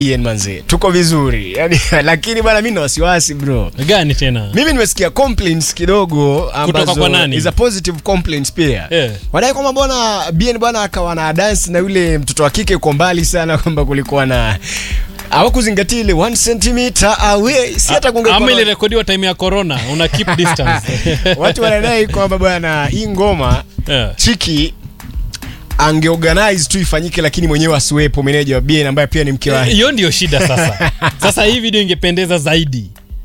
Ian manze tuko vizuri yani, lakini bana mimi na wasiwasi bro gani tena mimi nimesikia complaints kidogo ambazo kwa nani? is a positive complaints pia Eh. wadai kwamba bwana Bien bwana akawa na dance na yule mtoto wa kike uko mbali sana kwamba kulikuwa na hawakuzingatia ile 1 cm away si hata kungekuwa ama na- ilirekodiwa time ya corona una keep distance watu wanadai kwamba bwana hii ngoma Yeah. chiki angeorganize tu ifanyike lakini mwenyewe asiwepo meneja wa Bien ambaye pia ni mke wake hiyo ndio shida sasa sasa hii video ingependeza zaidi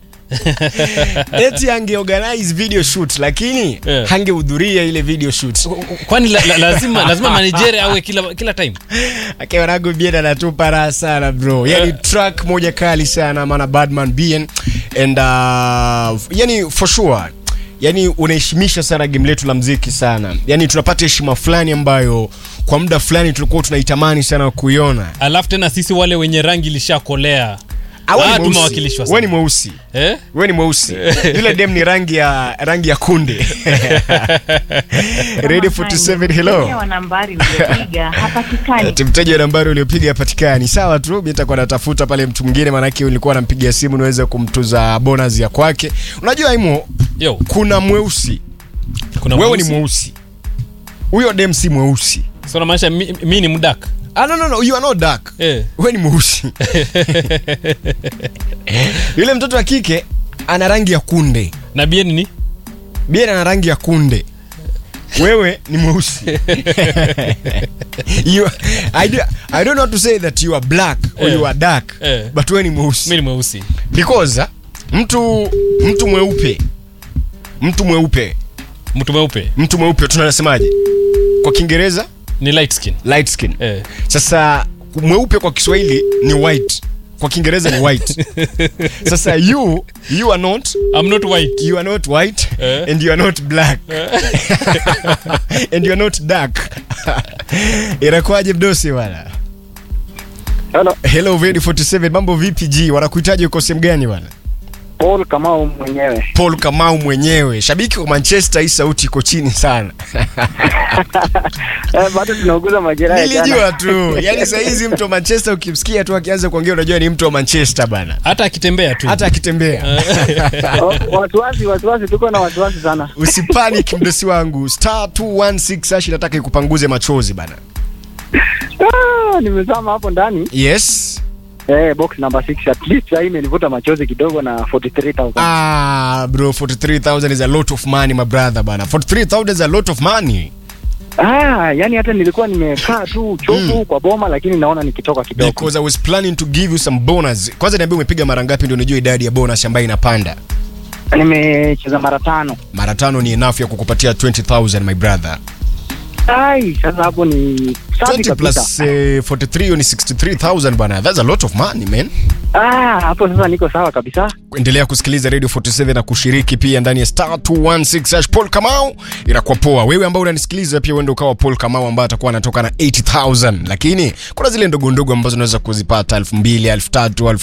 eti angeorganize video shoot lakini Yeah. hangehudhuria ile video shoot kwani la, la, lazima lazima manijere awe kila kila time akiwa nago Bien anatupa raha sana bro yani track moja kali sana maana Badman Bien and uh, yani for sure yani unaheshimisha sana game letu la mziki sana yani tunapata heshima fulani ambayo kwa muda fulani tulikuwa tunaitamani sana kuiona alafu tena sisi wale wenye rangi lishakolea Ah, wewe Ah, ni mweusi. tumewakilishwa Wewe ni sana. mweusi eh? wewe ni mweusi yule dem ni rangi ya rangi ya kunde radio 47 hello wa nambari uliopiga hapatikani. Ati mteja wa nambari uliopiga hapatikani. Sawa tu, mimi nitakuwa natafuta pale mtu mwingine, maanake nilikuwa nampigia simu niweze kumtuza bonus ya kwake. Unajua Imo, Yo, kuna mweusi, kuna wewe mweusi. ni mweusi, huyo dem si mweusi. So unamaanisha mi, mi ni mdak Ah, no, no, no, you are not dark. eh. Wewe ni mweusi. Yule mtoto wa kike ana rangi ya kunde, na bien ni Bien ana rangi ya kunde. Wewe ni mweusi. you, I, do, I don't know how to say that you are black or Eh. you are dark, Eh. but wewe ni mweusi. mi ni mweusi because uh, mtu mtu mweupe mtu mweupe mtu mweupe mtu mweupe tunasemaje kwa kiingereza ni light skin light skin eh. sasa mweupe kwa kiswahili ni white kwa kiingereza ni white sasa you you are not I'm not white you are not white Eh. and you are not black and you are not dark inakuwaje mdosi bwana Hello, hello Vedi 47 mambo vipi g wanakuhitaji uko sehemu gani bwana Paul Kamau mwenyewe. Paul Kamau mwenyewe, shabiki wa Manchester, hii sauti iko chini sana. Eh, bado tunauguza majeraha ya Nilijua jana. tu, yani saa hizi mtu wa Manchester ukimsikia tu akianza kuongea unajua ni mtu wa Manchester bana, hata akitembea tu hata akitembea. Oh, Wasiwasi, wasiwasi, tuko na wasiwasi sana. Usipanic mdosi wangu, star 216 hash inataka ikupanguze machozi bana. Ah, nimezama hapo ndani. Yes. Eh, box number 6 at least sasa imenivuta machozi kidogo na 43000. Ah, bro 43000 is a lot of money my brother bana. 43000 is a lot of money. Ah, yani hata nilikuwa nimekaa tu chovu kwa boma lakini naona nikitoka kidogo. Because I was planning to give you some bonus. Kwanza niambie umepiga mara ngapi ndio nijue idadi ya bonus ambayo inapanda. Nimecheza mara tano. Mara tano ni enough ya kukupatia 20000 my brother. Ai, sasa hapo ni safi 20 plus kabisa. eh, 43 hiyo ni 63000 bana that's a lot of money man Ah, hapo sasa niko sawa kabisa. endelea kusikiliza radio 47 na kushiriki pia ndani ya star 216 hash paul kamau inakuwa poa wewe ambao unanisikiliza pia uende ukawa paul kamau ambaye atakuwa anatoka na 80000 lakini kuna zile ndogo ndogo ambazo unaweza kuzipata 2000 3000